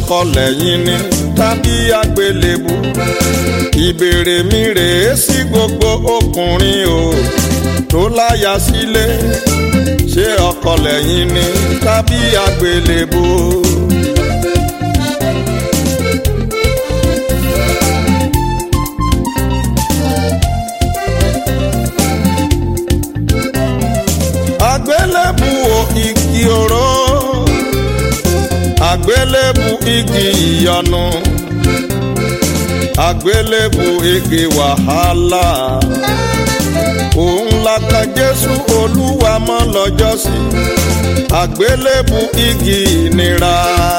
ọkọ lẹ́yìn ni tàbí àgbélébù ìbéèrè mi rèé sí gbogbo ọkùnrin o tó láya sílé ṣé ọkọ lẹ́yìn ni tàbí àgbélébù. àgbélébù o igi oró àgbélébù igi ìyanu àgbélébù igi wàhálà òun la kan jésù olúwa mọ́ lọ́jọ́sí àgbélébù igi ìnira.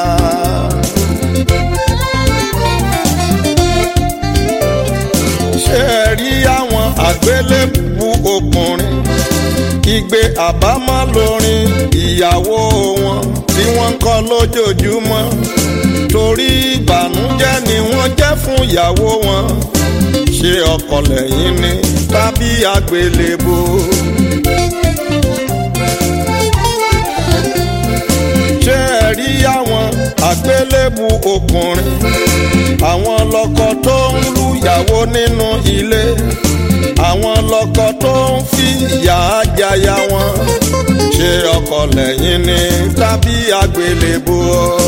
ṣé ẹ rí àwọn àgbélébù ọkùnrin igbe àbámọ̀ lórin ìyàwó wọn tí wọ́n ń kọ́ lójoojúmọ́ torí ìbànújẹ́ ni wọ́n jẹ́ fún ìyàwó wọn ṣé ọkọ lẹ́yìn ni tàbí àgbélébò. ṣé ẹ rí àwọn àgbélébù ọkùnrin àwọn lọ́kọ tó ń lùyàwó nínú ilé àwọn lọ́kọ tó ń fi ìyà jaya wọn ṣé ọkọ lẹ́yìn ni tàbí àgbélébò.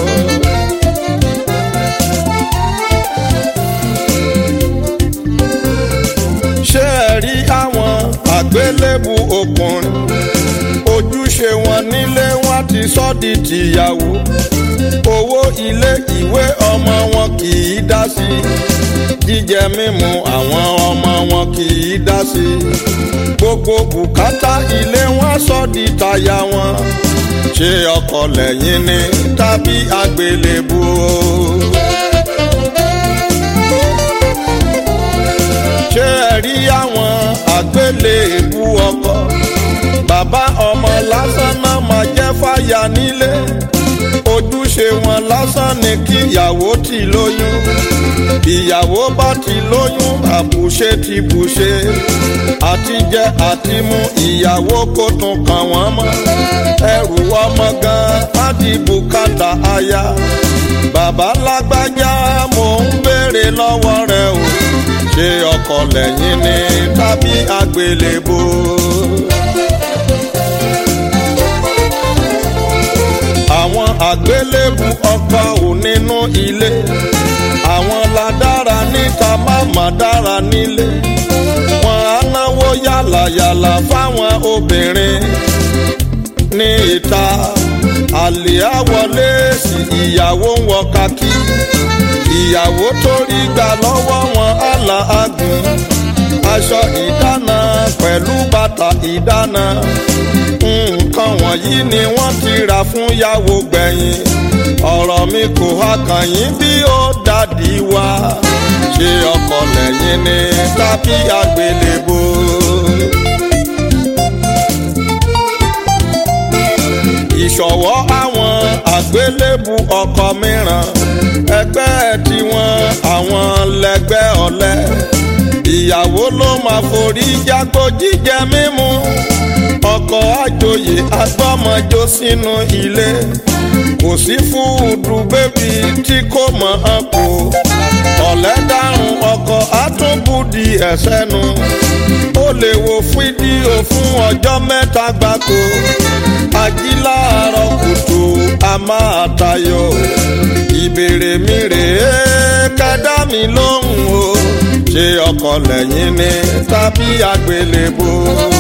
ṣé ẹ rí àwọn àgbélébù ọkùnrin ojúṣe wọn nílé wọn ti sọ di tìyàwó owó ilé ìwé ọmọ wọn kì í dá sí jíjẹ mímu àwọn ọmọ wọn kì í dá sí gbogbo bùkátà ilé wọn sọ di taya wọn ṣé ọkọ lẹ́yìn ni tàbí àgbélébù ṣé ẹ rí àwọn àgbélébù ọkọ bàbá ọmọ lásán náà máa jẹ́ fàyà nílé ojúṣe wọn lásán ni kí ìyàwó ti lóyún ìyàwó bá ti lóyún àbùṣe ti bùṣe àtijẹ àtimú ìyàwó kò tún kàn wọ́n mọ́ ẹrù ọmọ gan á di bùkátà aya bàbá lágbájá mò ń béèrè lọ́wọ́ rẹ o ṣé ọkọ lẹ́yìn ni tàbí àgbélébò. àwọn àgbélébù ọkọ ò nínú ilé àwọn la dára níta má má dára nílé wọn á náwó yàlàyàlà fáwọn obìnrin ní ìta àlè àwọlé sí ìyàwó ń wọ kakí ìyàwó tó rí gbà lọ́wọ́ wọn àlà àgùn aṣọ ìdáná pẹ̀lú bàtà ìdáná nǹkan wọ̀nyí ni wọ́n ti rà fún yàwó gbẹ̀yìn ọ̀rọ̀ mi kò há kàn yín bí ó dàdí wá ṣé ọkọ lẹ́yìn ni tàbí àgbélébò. ìṣọ̀wọ́ àwọn àgbélébù ọkọ mìíràn ẹgbẹ́ tiwọn àwọn lẹgbẹ́ ọ̀lẹ ìyàwó ló máa forí jágbó jíjẹ mímu ọkọ àjòyè agbọ́mọjó sínú ilé kò sí fúdù bébì tí kò mọ̀ ọ́n kó ọ̀lẹ́ dárùn ọkọ àtúnbùdì ẹ̀sẹ̀ nu ó lè wo fídíò fún ọjọ́ mẹ́ta gbáko ajíláàárọ̀ kùtù a máa tayọ ìbéèrè mi rèé kẹ́dá mi lóhùn o ṣé ọkọ lẹ́yìn ni tàbí àgbélébò.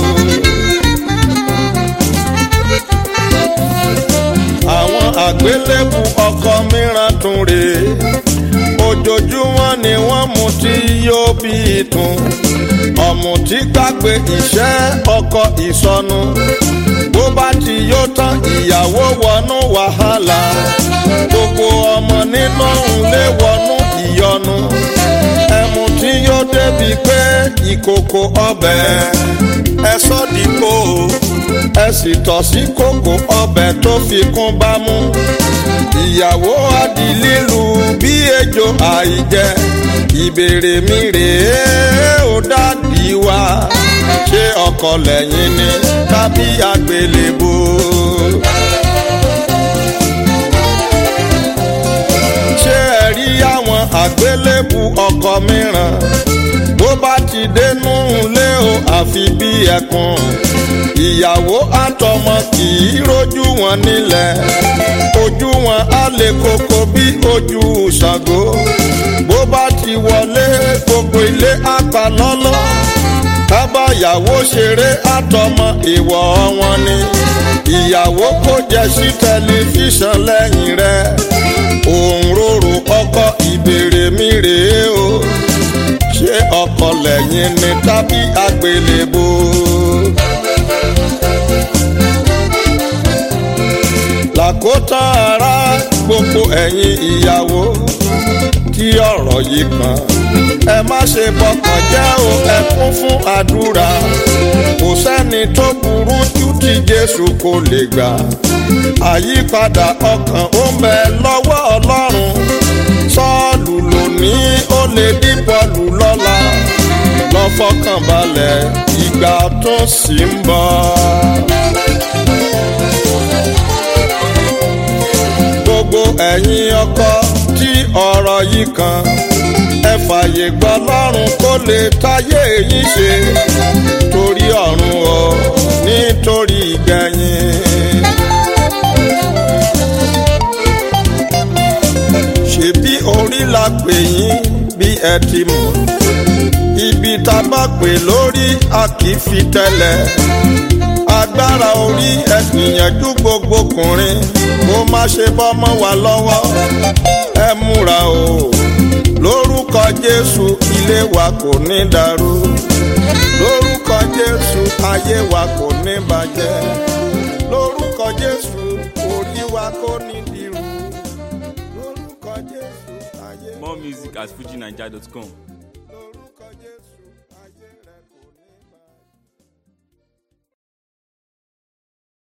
àwọn àgbélébù ọkọ mìíràn tún rèé ojoojúmọ́ ni wọ́n mú tí yóò bí ìtún ọ̀mùtí gbàgbé iṣẹ́ ọkọ ìsọnù bó bá ti yó tán ìyàwó wọnú wàhálà gbogbo ọmọ nínú ilé wọnú ìyọnu ẹmu tí yóò débi pé ìkòkò ọbẹ̀ ẹ sọ́ dìpọ̀ ẹ sì tọ̀ sí kòkò ọbẹ̀ tó fi kún bámú ìyàwó adi lílu bí ejò àìjẹ ìbéèrè mi rèé ó dàbí wa ṣé ọkọ lẹ́yìn ni tàbí àgbélébò. àgbélébù ọkọ mìíràn bó bá ti dénú lé o àfi bí ẹkùn ìyàwó àtọmọ kì í rojú wọn nílẹ̀ ojú wọn á lè koko bí ojú ṣàgó bó bá ti wọlé gbogbo ilé apá lọ́lọ́ kábàyàwó ṣeré àtọmọ ìwọ wọn ni ìyàwó kò jẹ sí tẹlifíṣàn lẹ́yìn rẹ̀ òun rorò ọkọ ìbéèrè mi rèé o ṣé ọkọ lẹ́yìn ni tàbí àgbélébò. làkótán ara gbogbo ẹ̀yin ìyàwó tí ọ̀rọ̀ yìí kàn ẹ má ṣe bọkàn jẹ́ o ẹ kún fún àdúrà kò sẹ́ni tó burú jù tí Jésù kò lè gbà àyípadà ọkàn ó ń bẹ lọ́wọ́ Ọlọ́run Sọ́ọ̀lù lónìí ó lè dí Pọ́ọ̀lù lọ́la lọ fọkàn balẹ̀ ìgbà tó sì ń bọ̀. gbogbo ẹ̀yin ọkọ tí ọ̀rọ̀ yìí kan ẹ fàyè gbọ́ lọ́rùn kó lè táyé yín ṣe torí ọ̀run o nítorí ìgbẹ̀yìn. ṣebí orí la pè yín bí ẹ ti mọ̀ ibi tá a bá pè lórí a kì í fi tẹ́lẹ̀ agbára orí ẹ gbìyànjú gbogbo ọkùnrin kó má ṣe bọ́mọ wa lọ́wọ́ ẹ múra o lórúkọ Jésù ilé wa kò ní dàrú lórúkọ Jésù ayé wa kò ní bàjẹ́ lórúkọ Jésù orí wa kò ní dìrú lórúkọ Jésù ayé wa. More music at fujinaija.com.